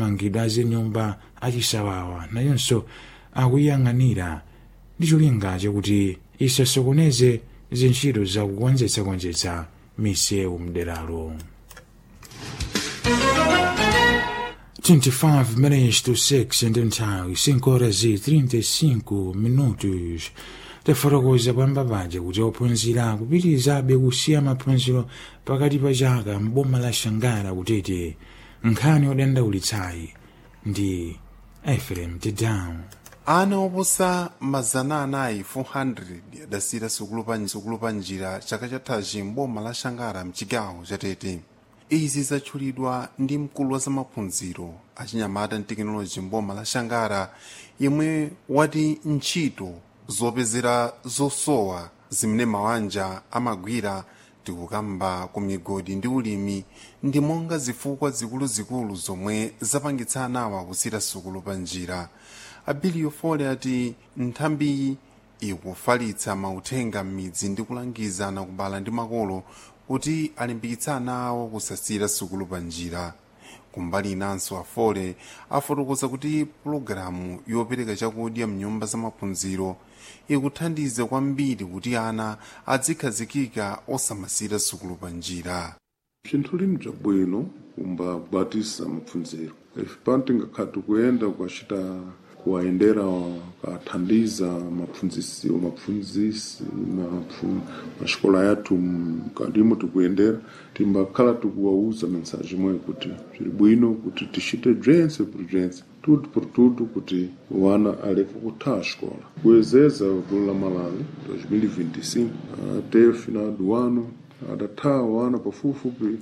mangidwe azinyumba achisawawa nayonso akuyang'anira ndi cholinga chakuti isasokoneze zintchito zakukonzetsakonzetsa misewu mderalo 25 minutes to 6 ndi nthawi 5 horas e 35 minutos tafotokoza pamba paja kuti ophunzira kupitirizabe kusiya maphunziro pakati pa chaka mboma la shangara kutete nkhani yodandaulitsayi ndi efrem tedown ana oposa mazana anayi 400 adasiira sukulu pa njira chaka chathachi mboma la shangara mchigawo chatete izi zatchulidwa ndi mkulu wa zamaphunziro achinyamata ndi tekinoloji mboma la shangara yemwe wati ntchito zopezera zosowa zimene mawanja amagwira tikukamba ku migodi ndi ulimi ndi monga zifukwa zikuluzikulu zomwe zapangitsa anawa kusira sukulu pa njira abiliyo fole ati nthambiyi ikufalitsa mauthenga m'midzi ndi kulangiza ana kubala ndi makolo kuti alimbikitsa ana awo kusasira sukulu pa njira kumbali inanso afole afotokoza kuti pulogalamu yopereka chakudya mnyumba zamaphunziro ikuthandiza kwambiri kuti ana adzikhazikika osamasira sukulu pa njira bzinthu lini bzabwino kumba kubatisa mapfundziro ife pano tingakhati kuyenda kukachita kuwayendera kathandiza mapfundzisi mapfundzisi maxikola yathu mkatimo tikuyendera timbakhala tikuwauza mensaji imweyo kuti bziri bwino kuti tichite bzentse por bzentse tudo por tudo kuti wana aleke kutha xikola kuyezeza gulu la malawi 2025 até final do ano adatha wana pafupifupi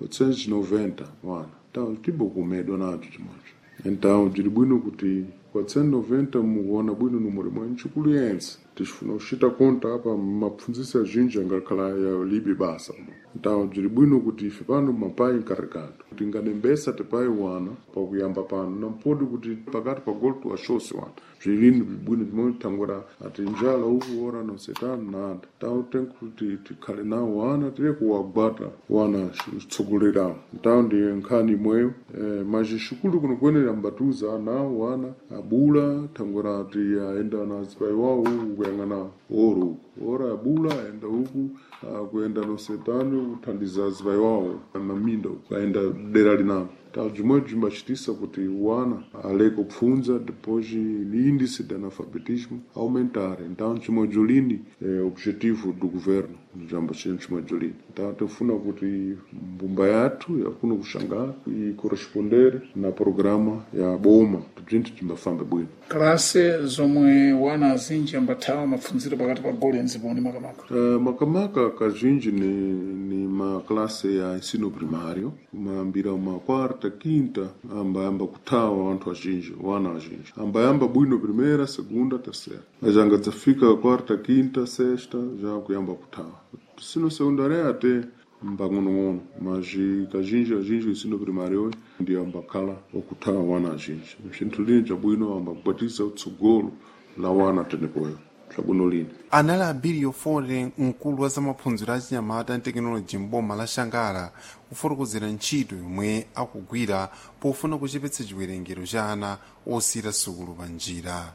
490 wana então tibokumedwa nacho chimwacho então bziri bwino kuti 490 mukuona bwino numero mwa ntchikulu yense ticifuna kuchita konta apa mapfundzisi azinji angakhala ya libe basa então bziri bwino kuti ife pano mapai nkarregado tingadembesa tipai wana pakuyamba pano nampodi kuti pakati pa golo tuwachose wana bzilini bwino timotangura ati njala uku ora nosetano nada então tem kuti tikhale nawo wana tire kuwagwata wana tsogolerawo então ndi nkhani imweyo eh, mas xikulu kuno kuyenera mbatuza nawo wana abula thangura ati aenda na zipai wawo uku kuyang'ana oro uku ora abula aenda uku kuyenda nosetano kuthandiza zipai wawo na minda uku aenda dera linalo então bzimwe bzimbacitisa kuti wana aleke kupfunza depois ni índice de analfabetismo aumentar então cimwe bzolini é objetivo do governo jamba cimwe bzolini então tifuna kuti mbumba yathu yakuno kuxangara ikorespondere na programa ya boma bzinthu bzimbafambe bwino kalase zomwe wana azinji ambathawa mapfundziro pakati pa golo enziponi makamaka Uh, makamaka kazhinji ni, ni maklase ya ensino primário mayambira uma quarta quinta ambayamba kuthawa wanthu azinji wana azinji ambayamba bwino primeira segunda terceira mas angadzafika quarta quinta sexta já kuyamba kuthawa ensino secundário até mbang'onong'ono mas kazhinji azinji ensino primário ndi ambakhala okuthawa wana azinji bzinthu lini bzabwino ambakubwatisa utsogolo la wana tenepoyo bzabwino lini anali abiliyo fole mkulu wa zamaphunziro achinyamata ndi tekinoloji mboma la shangara kufotokozera ntchito yomwe akugwira pofuna kuchepetsa chiwerengero cha ana osira sukulu pa njira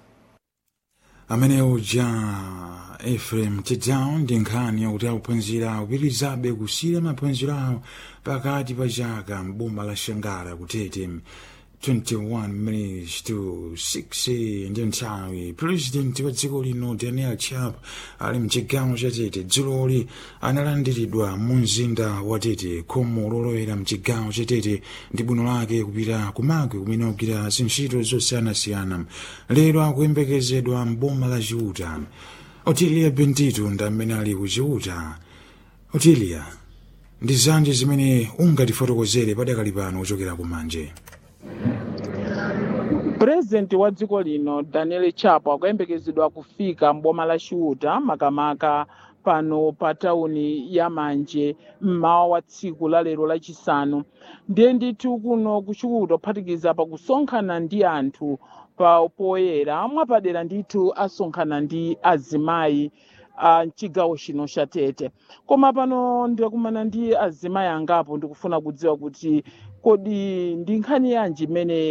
amene uja efrem tedown ndi nkhani yakuti akuphunzira kupitirizabe kusiya maphunziro awo pakati pa chaka mboma la shangara kutete 21 minutes to 6 ndi nthawi purezidenti wa dziko lino daniel chap ali mchigawo cha tete dzuloli analandiridwa mu mzinda wa tete khomo lolowera mchigawo cha tete ndi bwino lake kupita kumagwe kumene kugwira zintchito zosiyanasiyana lero akuyembekezedwa mboma la chiuta otilia bendito ndi amene ali ku chiuta otilia ndi zanji zimene ungatifotokozere padakali pano kuchokera kumanje purezidenti wa dziko lino daniel chapo akuyembekezedwa kufika mboma la chiuta makamaka pano pa tawuni ya manje mmawa wa tsiku la lero lachisanu ndiye ndithu kuno kuchiuta kuphatikiza pakusonkhana ndi anthu pa poyera mwapadera ndithu asonkhana ndi azimayi a mchigawo chino cha tete koma pano ndakumana ndi azimayi angapo ndikufuna kudziwa kuti kodi ndi nkhani yanji imene